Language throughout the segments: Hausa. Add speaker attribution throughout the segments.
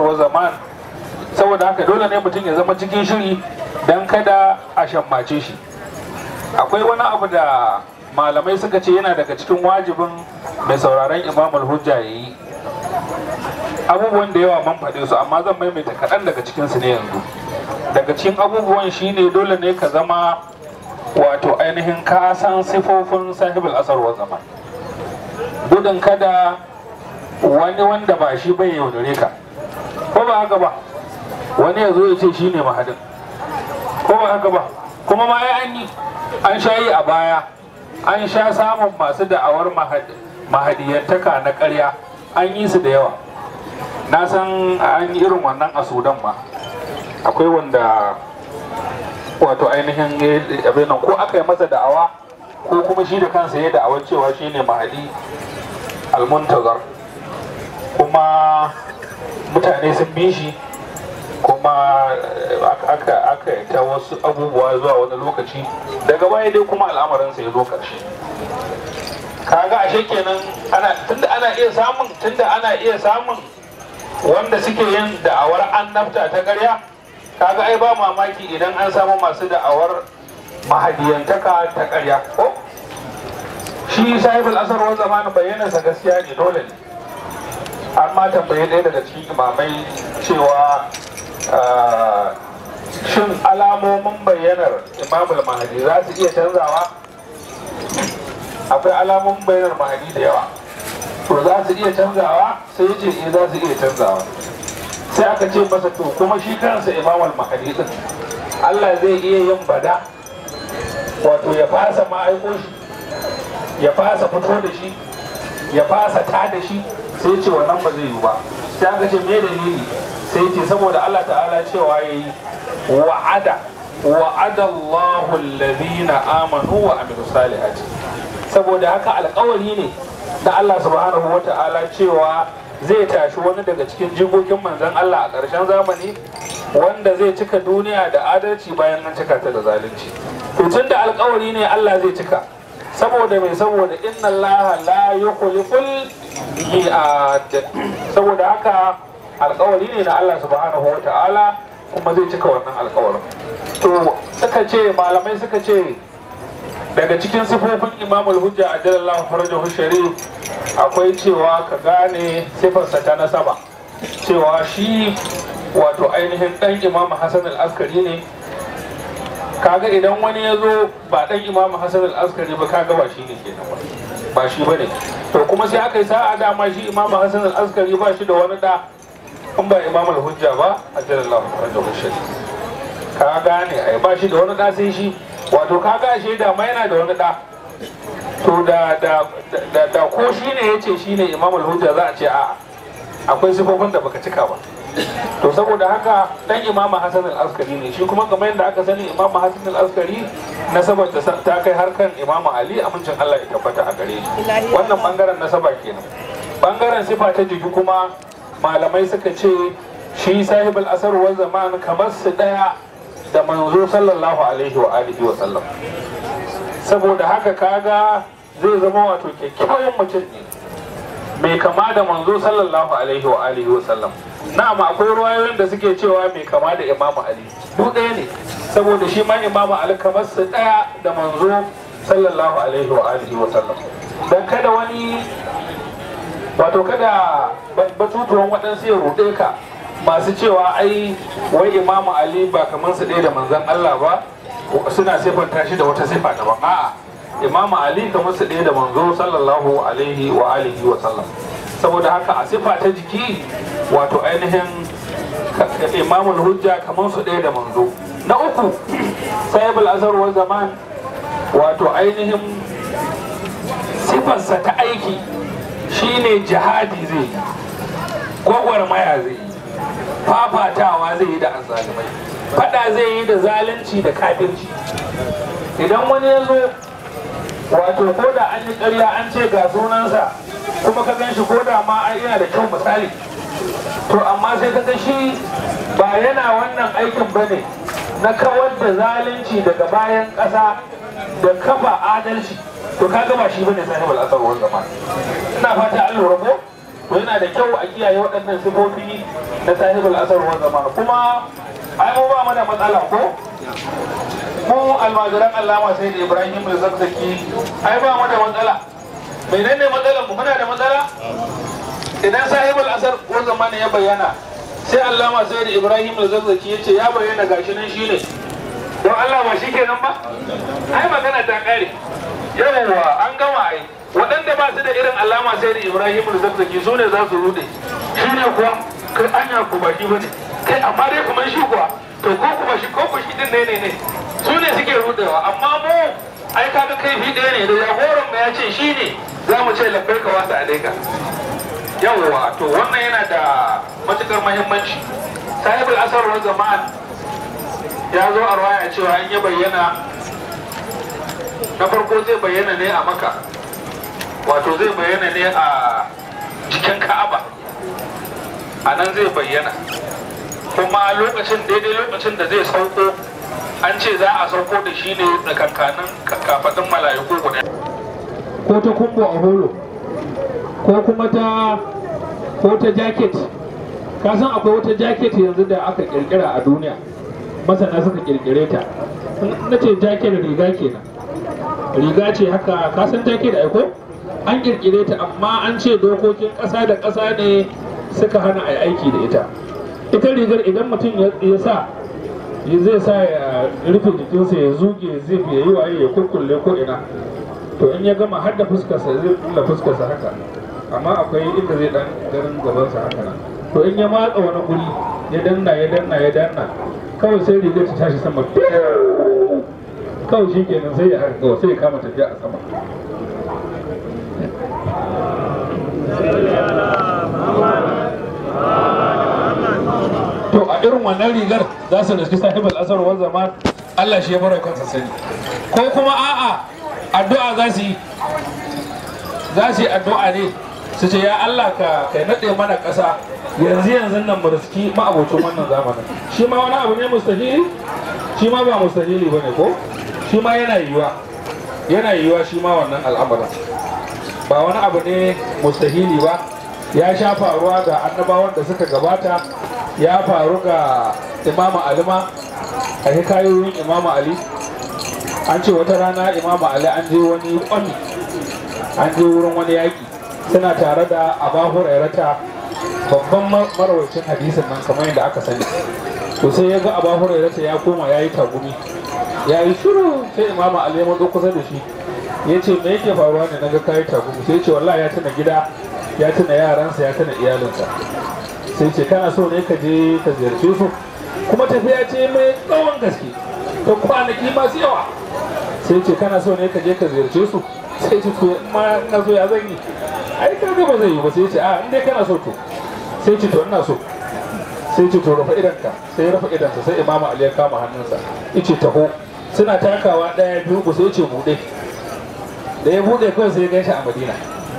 Speaker 1: wa zaman saboda haka dole ne mutum ya zama cikin shiri don kada a shammace shi akwai wani abu da malamai suka ce yana daga cikin wajibin mai sauraron imamul hujja ya yi abubuwan da yawa man faɗe su amma zan maimaita kaɗan daga cikinsu ne yanzu daga cikin abubuwan shine dole ne ka zama wato ainihin ka san sifofin sahibul asar wa zaman gudun kada wani wanda ba shi bai yaudare ka ko ba haka ba wani ya zo ya ce shi ne mahadin ko ba haka ba kuma ma ya an yi an sha yi a baya an sha samun masu da'awar mahadiyantaka na karya an yi su da yawa na san an yi irin wannan a sudan ma akwai wanda wato ainihin abin nan ko aka yi masa da'awa ko kuma shi da kansa ya da'awar cewa shi ne mahadi almuntazar kuma mutane sun bi shi kuma aka aka ta wasu abubuwa zuwa wani lokaci daga baya dai kuma al'amarinsa ya zo ƙarshe kaga ashe kenan ana tunda ana iya samun tunda ana iya samun wanda suke yin da'awar annabta ta ƙarya kaga ai ba mamaki idan an samu masu da'awar mahadiyantaka ta ƙarya ko shi sahibul asar wa zamanin bayyanarsa gaskiya ne dole ne an ma tambaye ɗaya daga cikin imamai cewa shin alamomin bayyanar imamul mahadi za su iya canzawa akwai alamomin bayyanar mahadi da yawa to za su iya canzawa sai ya ce eh za su iya canzawa sai aka ce masa to kuma shi kansa imamul mahadi din Allah zai iya yin bada wato ya fasa ma'aiko shi ya fasa fito da shi ya fasa ta da shi sai ce wannan ba zai yi ba sai aka ce me dalili sai ce saboda Allah ta'ala cewa yayi wa'ada wa'ada Allahu alladhina amanu wa amilu salihati saboda haka alƙawari ne da Allah subhanahu wa ta'ala cewa zai tashi wani daga cikin jigogin manzon Allah a ƙarshen zamani wanda zai cika duniya da adalci bayan an cika ta da zalunci to tun da alƙawari ne Allah zai cika saboda mai saboda inna Allah la yukhliful mi'ad saboda haka alkawari ne na Allah subhanahu wa ta'ala kuma zai cika wannan alkawarin to suka ce malamai suka ce daga cikin sifofin imamul hujja a jalallahu farajahu sharif akwai cewa ka gane sifarsa ta nasaba cewa shi wato ainihin dan imam hasan al-askari ne kaga idan wani ya zo ba dan imam hasan al-askari ba kaga ba shi ne kenan ba ba shi bane to kuma sai aka yi sa'a dama shi imam hasan al-askari ba shi da wani da in ba imam al-hujja ba a jalallahu farajahu sharif ka gane ai ba shi da wani da sai shi wato ka ga shi da ma yana da wani da to da da da, da ko shi ne yace shi ne imam al-hujja za a ce a'a akwai sifofin da baka cika ba to saboda haka dan imam hasan al-askari ne shi kuma kamar yadda aka sani imam hasan al-askari nasabar da ta kai har kan imam ali amincin Allah ya tabbata a gare shi wannan bangaren nasaba kenan bangaren sifa ta jiki kuma malamai suka ce shi sahibul asar wa zaman kamar su daya da manzo sallallahu alaihi wa alihi wa sallam saboda haka kaga zai zama wato kyakkyawan mutum ne mai kama da manzo sallallahu alaihi wa alihi wa sallam na'am akwai ruwayoyin da suke cewa mai kama da imamu ali duk ɗaya ne saboda shi ma imamu ali kamar su ɗaya da manzo sallallahu alaihi wa alihi wa sallam dan kada wani wato kada batutuwan waɗansu ya ruɗe ka masu cewa ai wai imamu ali ba kamar su ɗaya da manzon Allah ba suna siffanta shi da wata siffa daban a'a imamu ali kamar su ɗaya da manzo sallallahu alaihi wa alihi wa sallam saboda haka a siffa ta jiki wato ainihin imamul hujja kamar su ɗaya da manzo na uku sahibul azhar wa zaman wato ainihin siffarsa ta aiki shine jihadi zai yi gwagwarmaya zai yi fafatawa zai yi da azalimai fada zai yi da zalunci da kafirci idan wani ya zo wato ko da an yi ƙarya an ce ga sunansa kuma ka gan shi ko da ma yana da kyau misali to amma sai ka ga shi ba yana wannan aikin ba ne na kawar da zalunci daga bayan ƙasa da kafa adalci to ka gaba shi bane sahibul asar wal zaman ina fata an lura ko to yana da kyau a kiyaye waɗannan sifofi na sahibul asar wa zaman kuma ai mu ba mu da matsala ko mu almajiran allama sai da ibrahim da zakzaki ai ba mu da matsala menene matsalar mu muna da matsala idan sahibul asar wa zaman ya bayyana sai allama sai da ibrahim da zakzaki ya ce ya bayyana gashi nan shine don allah ba shi kenan ba ai magana ta kare yawwa an gama ai waɗanda ba su da irin alama sai da ibrahim da zakzaki su ne za su rude shi ne kuwa kai anya ku ba shi ba ne kai amma dai kuma shi kuwa to ko kuma shi ko shi din ne ne ne su ne suke rudewa amma mu ai kaga kai fi ɗaya ne da jagoran mu ya ce shi ne za mu ce labbai ka wasa alaika yawwa to wannan yana da matukar muhimmanci sahibul asar wa zaman ya zo a ruwaya cewa an yi bayyana na farko zai bayyana ne a maka wato zai bayyana ne a cikin ka'aba a nan zai bayyana kuma lokacin daidai lokacin da zai sauko an ce za a sauko da shi ne tsakankanin kafaɗin mala'iku guda ko ta kumbo a holo ko kuma ta ko ta jacket ka san akwai wata jacket yanzu da aka kirkira a duniya masana suka kirkire ta na ce jacket riga kenan riga ce haka ka san jacket aiko an kirkire ta amma an ce dokokin ƙasa da ƙasa ne suka hana a aiki da ita ita rigar idan mutum ya sa zai sa ya rufe jikinsa ya zuge zai ya yi waye ya kurkulle ko ina to in ya gama har da fuskarsa zai kulla fuskarsa haka amma akwai inda zai dan ganin gabansa haka nan to in ya matsa wani guri ya danna ya danna ya danna kawai sai rigar ta tashi sama kawai shi kenan sai ya haka kawai sai ya kama tafiya a sama to a irin wannan rigar za su riski sahibul asar wal zaman Allah shi ya bar kansa sani ko kuma a'a addu'a za su yi za su yi addu'a ne su ce ya Allah ka kai nade mana ƙasa yanzu yanzu nan mu riski ma'abocin wannan zamanin shi ma wani abu ne mustahili shi ma ba mustahili bane ko shi ma yana yiwuwa yana yiwuwa shi ma wannan al'amarin ba wani abu ne mustahili ba ya sha faruwa ga annabawan da suka gabata ya faru ga imamu alima a hikayoyin imamu ali an ce wata rana imamu ali an je wani kwami an je wurin wani yaƙi suna tare da aba hurairata babban marawacin hadisin nan kamar yadda aka sani to sai ya ga aba hurairata ya koma ya yi tagumi ya yi shiru sai imamu ali ya matso kusa da shi ya ce me yake faruwa ne na ga kayi tagumi sai ya ce wallahi ya tuna gida ya tuna yaransa ya tuna iyalinsa sai ce kana so ne ka je ka ziyarce su kuma tafiya ce mai tsawon gaske ta kwanaki masu yawa sai ce kana so ne ka je ka ziyarce su sai ce to ma na so ya zan yi ai ka ga ba zai yi ba sai ce a in dai kana so to sai ce to ina so sai ce to rufe idanka sai ya rufe idansa sai imamu ali ya kama hannunsa yace taho suna takawa daya biyu ku sai ce bude da ya bude kawai sai ya gaishe a madina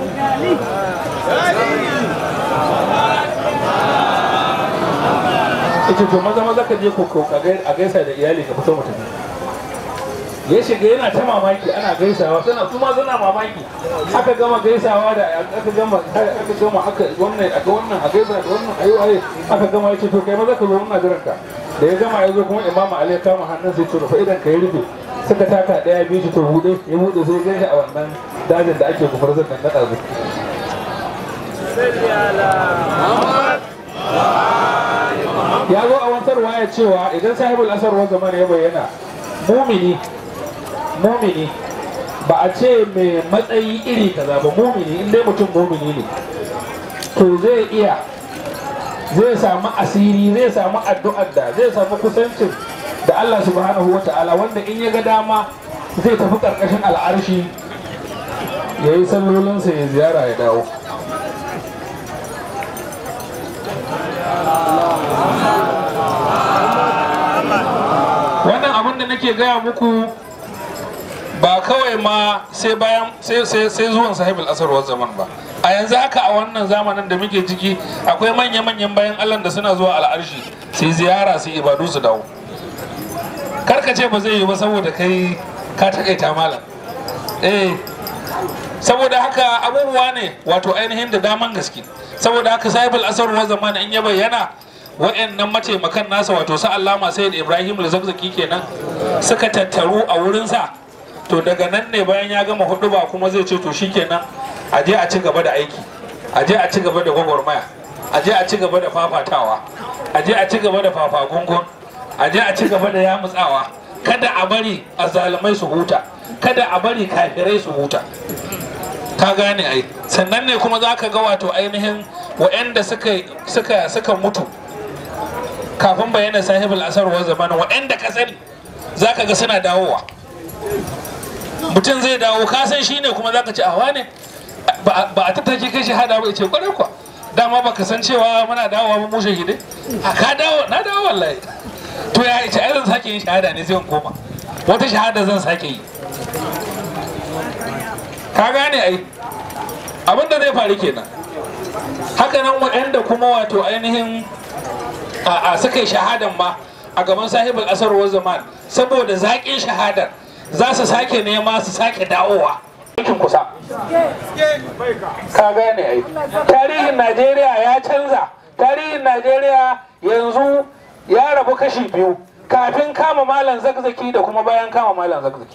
Speaker 1: ita to maza maza ka je ko a gaisa da iyali ka fito mutum ya shiga yana ta mamaki ana gaisawa suna kuma suna mamaki aka gama gaisawa da aka gama aka gama aka wannan aka wannan a gaisa da wannan ayi waye aka gama yace to kai maza ka zo muna jiran ka da ya gama ya zo kuma imamu ali ya kama hannun sai to rufe idan ka yi rufe suka taka daya biyu to bude ya bude sai gaishe a wannan dajin da ake kufar zan nan nada zuwa ya zo a wantarwa ya cewa idan sahibul asar wa zaman ya bayyana mumini mumini ba a ce mai matsayi iri kaza ba mumini in dai mutum mumini ne to zai iya zai samu asiri zai samu addu'ar da zai samu kusancin da Allah subhanahu wa ta'ala wanda in ya ga dama zai tafi karkashin al'arshi ya yi sallolinsa ya ziyara ya dawo wannan abin da nake gaya muku ba kawai ma sai bayan sai zuwan sahibul asarwar zaman ba a yanzu haka a wannan zamanin da muke ciki akwai manya-manyan bayan allah da suna zuwa al'arshi sai ziyara su ibadu su dawo karka ce ba zai yi ba saboda kai ka takaita malam eh saboda haka abubuwa ne wato ainihin da daman gaske saboda haka sahibul asar wa zamana in ya bayyana wa'annan mataimakan nasa wato sa allama sayyid ibrahim al-zakzaki kenan suka tattaru a wurinsa to daga nan ne bayan ya gama hudu ba kuma zai ce to shikenan a je a ci gaba da aiki a je a ci gaba da gwagwarmaya a je a ci gaba da fafatawa a je a ci gaba da fafagungun a je a ci gaba da yamutsawa kada a bari azzalumai su huta kada a bari kafirai su huta ka gane ai sannan ne kuma za ka ga wato ainihin wa'anda suka suka suka mutu kafin bayyana sahibul asar wa zamana wa'anda ka sani za ka ga suna dawowa mutum zai dawo ka san shine kuma za ka ci awa ne ba a tattake kai shahada ba ce kwarai kwa dama ba ka san cewa muna dawowa ba mu shahidai a ka dawo na dawo wallahi to ya ce ai zan sake yin shahada ne sai in koma wata shahada zan sake yi ka gane ai abin da zai faru kenan haka nan waɗanda kuma wato ainihin a suka yi shahadan ma a gaban sahibul asarwar zaman saboda zaƙin shahadar za su sake nema su sake dawowa aikin kusa ka gane ai tarihin najeriya ya canza tarihin najeriya yanzu ya rabu kashi biyu kafin kama malam zakzaki da kuma bayan kama malam zakzaki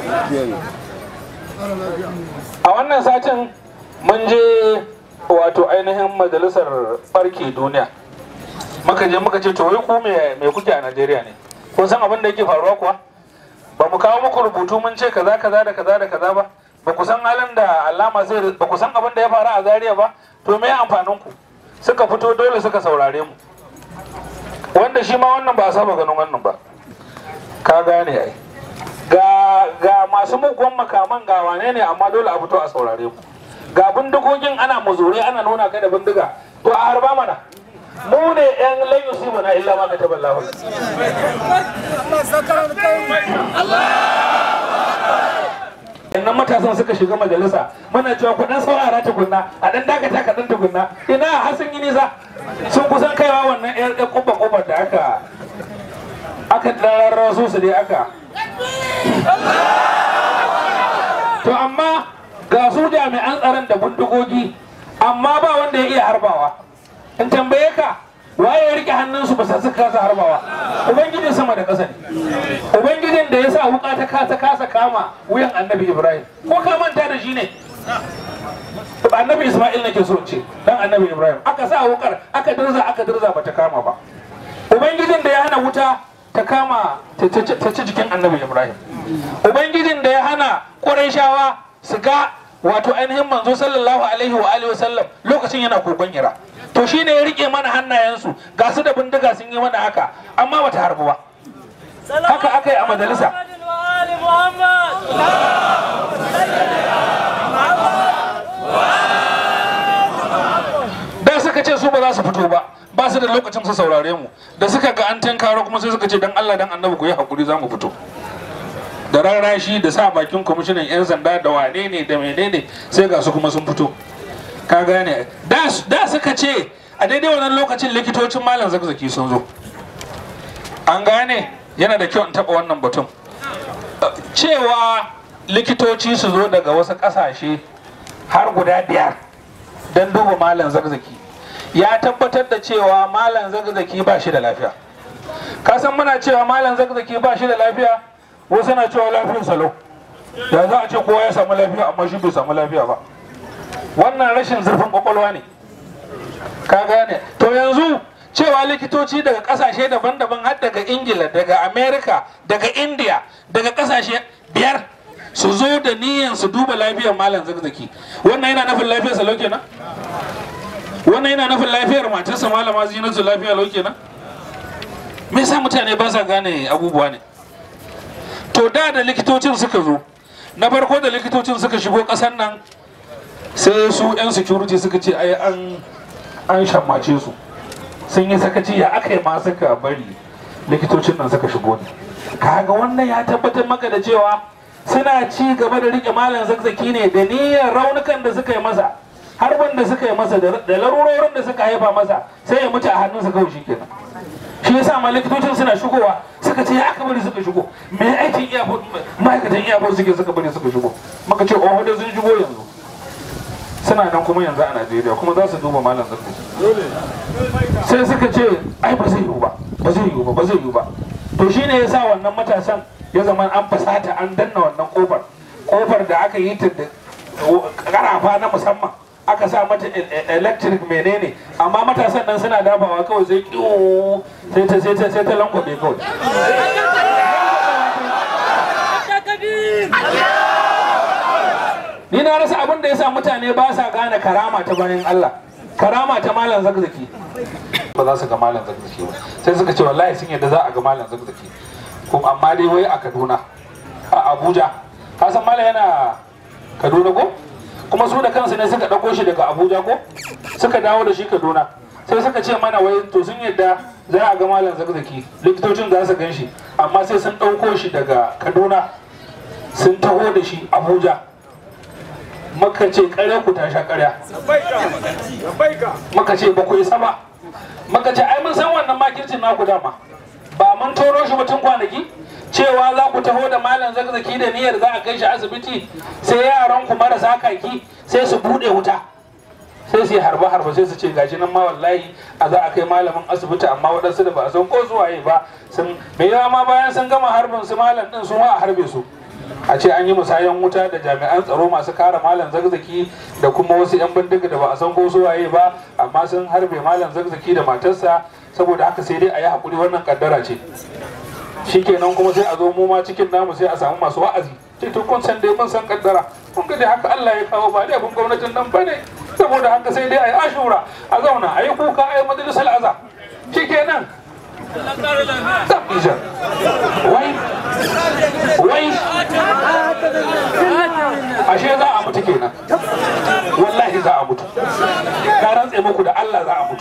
Speaker 1: a wannan satin mun je wato ainihin majalisar farke duniya muka je muka ce to wai ku me kuke a najeriya ne kun san abin da yake faruwa kuwa ba mu kawo muku rubutu mun ce kaza kaza da kaza da kaza ba ba ku san halin da alama zai ba ku san abin da ya faru a zaria ba to me amfanin ku suka fito dole suka saurare mu wanda shi ma wannan ba a saba ganin wannan ba ka gane ai ga ga masu mugun makaman ga wane ne amma dole a fito a saurare mu ga bindigogin ana muzure ana nuna kai da bindiga to a harba mana mu ne yan lan yusibu na illa ma kataba Allah Innan matasan suka shiga majalisa muna cewa ku dan saurara tukunna a dan dakata ka dan tukunna ina har sun yi nisa sun kusan kaiwa wannan yar yar kubba kubba da aka aka dararra su su dai aka to amma ga su jami'an tsaron da bindigogi amma ba wanda ya iya harbawa in tambaye ka waye ya rike hannunsu ba sa suka kasa harbawa ubangijin sama da ƙasa ne ubangijin da ya sa wuka ta kasa kasa kama wuyan annabi ibrahim ko ka manta da shi ne annabi isma'il nake so ce dan annabi ibrahim aka sa wukar aka dirza aka dirza bata kama ba ubangijin da ya hana wuta ta kama ta ci jikin annabi ibrahim ubangijin da ya hana ƙurayshawa su ga wato ainihin manzo sallallahu alaihi wa alihi wasallam lokacin yana kogon hira to shine ya rike mana hannayensu ga su da bindiga sun yi mana haka amma bata harbu ba haka aka yi a majalisa da suka ce su ba za su fito ba ba su da lokacin su saurare mu da suka ga an tankaro kuma sai suka ce dan Allah dan annabi ku yi hakuri za mu fito da rarrashi da sa bakin kwamishinan 'yan sanda da wane ne da menene sai ga su kuma sun fito ka gane da suka ce a daidai wannan lokacin likitocin malam zakzaki sun zo an gane yana da kyau in taba wannan batun cewa likitoci su zo daga wasu kasashe har guda biyar don duba malam zakzaki ya tabbatar da cewa malam zakzaki ba shi da lafiya kasan muna cewa malam zakzaki ba shi da lafiya wasu na cewa lafiyar salo ya za a ce kowa ya samu lafiya amma shi bai samu lafiya ba wannan rashin zurfin kwakwalwa ne ka gane to yanzu cewa likitoci daga kasashe daban-daban har daga ingila daga america daga india daga kasashe biyar su zo da niyan su duba lafiyar malam zakzaki wannan yana nufin lafiyar salo kenan wannan yana nufin lafiyar matarsa malama zinatu lafiya lau kenan me yasa mutane ba sa gane abubuwa ne to da da likitocin suka zo na farko da likitocin suka shigo ƙasar nan sai su 'yan security suka ce ai an an shammace su sun yi sakaci ya aka yi ma suka bari likitocin nan suka shigo ne kaga wannan ya tabbatar maka da cewa suna ci gaba da rike malam zakzaki ne da niyyar raunukan da suka yi masa harbin da suka yi masa da larurorin da suka haifa masa sai ya mutu a hannunsa kawai shi kenan shi yasa ma likitocin suna shigowa suka ce ya aka bari suka shigo me aikin iyabo ma'aikatan iyabo suke suka bari suka shigo maka ce oh da sun shigo yanzu suna nan kuma yanzu a najeriya kuma za su duba malam zakzaki sai suka ce ai ba zai yiwu ba ba zai yiwu ba ba zai yiwu ba to shine yasa wannan matasan ya zama an fasata an danna wannan kofar kofar da aka yi ta da karafa na musamman aka sa mata electric menene amma matasan nan suna dafawa kawai sai kiwo sai ta sai ta sai ta lankwabe kawai ni na rasa abin da yasa mutane ba sa gane karama ta bayan Allah karama ta malam zakzaki ba za su ga malam zakzaki ba sai suka ce wallahi sun yadda za a ga malam zakzaki kuma amma dai wai a Kaduna a Abuja ka san malam yana Kaduna ko kuma su da kansu ne suka ɗauko shi daga Abuja ko suka dawo da shi Kaduna sai suka ce mana wai to sun yadda za a ga malam zakzaki likitocin za su gan shi amma sai sun ɗauko shi daga Kaduna sun taho da shi Abuja maka ce ƙarya ku ta sha ƙarya maka ce ba ku isa ba maka ce ai mun san wannan makircin naku dama ba mun toro shi mutum kwanaki cewa za ku taho da malam zakzaki da niyyar za a kai shi asibiti sai yaran ku marasa kaki sai su bude wuta sai su yi harba harba sai su ce gashi nan ma wallahi a za a kai malamin asibiti amma waɗansu da ba a san ko zuwaye ba sun mai yawa ma bayan sun gama harbin su malam din su ma a harbe su a ce an yi musayan wuta da jami'an tsaro masu kare malam zakzaki da kuma wasu 'yan bindiga da ba a san ko su waye ba amma sun harbe malam zakzaki da matarsa saboda haka sai dai a yi haƙuri wannan kaddara ce shikenan kuma sai a zo mu ma cikin namu sai a samu masu wa'azi ce to kun san dai mun san kaddara kun ga dai haka Allah ya kawo ba dai abin gwamnatin nan bane saboda haka sai dai a yi ashura a zauna a yi kuka a yi majalisar aza shikenan Tabbijan. Wai, wai, ashe za a mutu kenan. Wallahi za a mutu. Ka rantse muku da Allah za a mutu.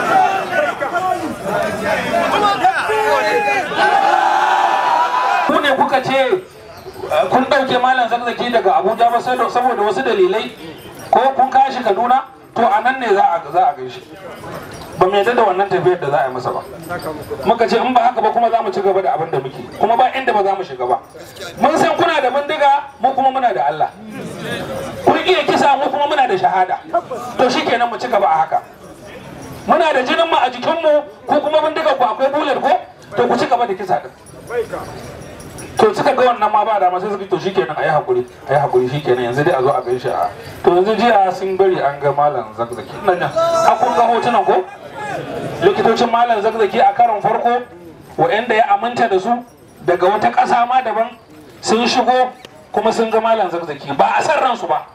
Speaker 1: Ku ne kuka ce kun ɗauke malam zakzaki daga Abuja ba saboda wasu dalilai ko kun kashi Kaduna to a nan ne za a gaishe. ba mu yadda da wannan tafiyar da za a yi masa ba muka ce in ba haka ba kuma za mu ci gaba da abin da muke kuma ba inda ba za mu shiga ba mun san kuna da bindiga mu kuma muna da Allah kun iya kisa mu kuma muna da shahada to shikenan mu ci gaba a haka muna da jinin mu a jikin mu ko kuma bindiga ku akwai bular ko to ku ci gaba da kisa din to suka ga wannan ma ba dama sai suka to shikenan ayi hakuri ayi hakuri shikenan yanzu dai a zo a gaishe a to yanzu jiya sun bari an ga malam zakzaki ina jan a kun ga hotunan ko likitocin malam zakzaki a karon farko wa'anda ya aminta da su daga wata ƙasa ma daban sun shigo kuma sun ga malam zakzaki ba a san ransu ba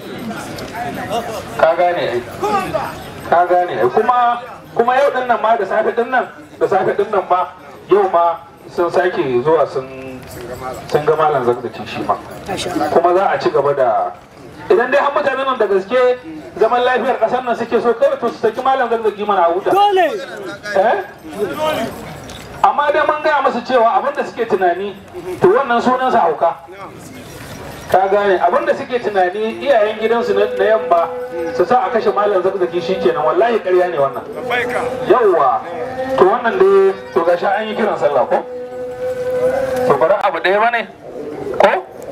Speaker 1: ka gane ai ka gane ai kuma kuma yau din nan ma da safe din nan da safe din nan ma yau ma sun sake zuwa sun sun ga malam zakzaki shi ma kuma za a ci gaba da idan dai har mutanen nan da gaske zaman lafiyar kasar nan suke so kawai to su saki malam zakzaki mana a huta
Speaker 2: Dole!
Speaker 1: eh amma dai mun gaya musu cewa abin da suke tunani to wannan sunan sa hauka ka gane abin da suke tunani iyayen gidansu na na yamma su sa a kashe malam zakzaki shikenan wallahi ƙarya ne wannan yawwa to wannan dai to gashi an yi kiran sallah ko to bari abu ɗaya bane ko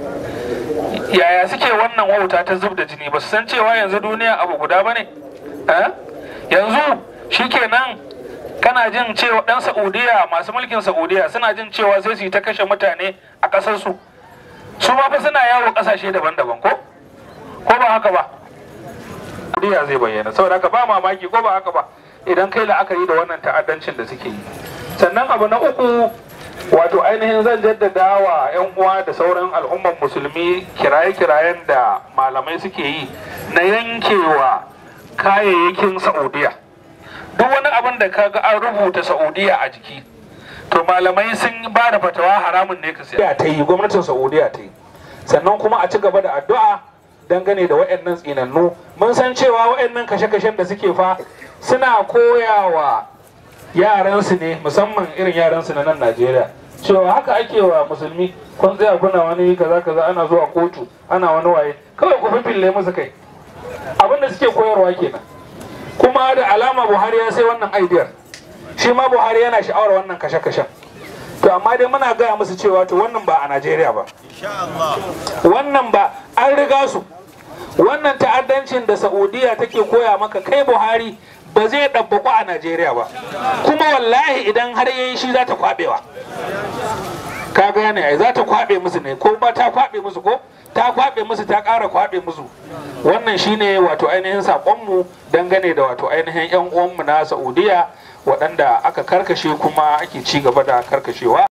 Speaker 1: yaya suke wannan wauta ta zub da jini ba su san cewa yanzu duniya abu guda bane eh yanzu shikenan kana jin cewa dan saudiya masu mulkin saudiya suna jin cewa sai su yi ta kashe mutane a ƙasar su su ma fa suna yawo ƙasashe daban-daban ko ko ba haka ba saudiya zai bayyana saboda haka ba mamaki ko ba haka ba idan kai la'akari da wannan ta'addancin da suke yi sannan abu na uku wato ainihin zan jaddada wa 'yan uwa da sauran al'ummar musulmi kiraye-kirayen da malamai suke yi na yankewa kayayyakin saudiya duk wani abin da kaga an rubuta saudiya a jiki to malamai sun ba da fatawa haramun ne ka siya ta yi gwamnatin saudiya ta yi sannan kuma a ci gaba da addu'a dangane da waɗannan tsinannu mun san cewa waɗannan kashe-kashen da suke fa suna koyawa yaransu ne musamman irin yaransu na nan Najeriya cewa haka ake wa musulmi kun tsaya kuna wani kaza kaza ana zuwa kotu ana wani waye kawai ku fifille musu kai abin da suke koyarwa kenan kuma da alama Buhari ya sai wannan aidiyar shi ma Buhari yana sha'awar wannan kashe-kashen to amma dai muna gaya musu cewa to wannan ba a Najeriya ba wannan ba an riga su wannan ta'addancin da saudiya take koya maka kai buhari ba zai ɗabbaku a najeriya ba kuma wallahi idan har yayi shi za ta kwaɓewa ka gane ai za ta kwaɓe musu ne ko ba ta kwaɓe musu ko ta kwaɓe musu ta ƙara kwaɓe musu wannan shine wato ainihin saƙonmu dangane da wato ainihin 'yan uwanmu na saudiya waɗanda aka karkashe kuma ake ci gaba da karkashewa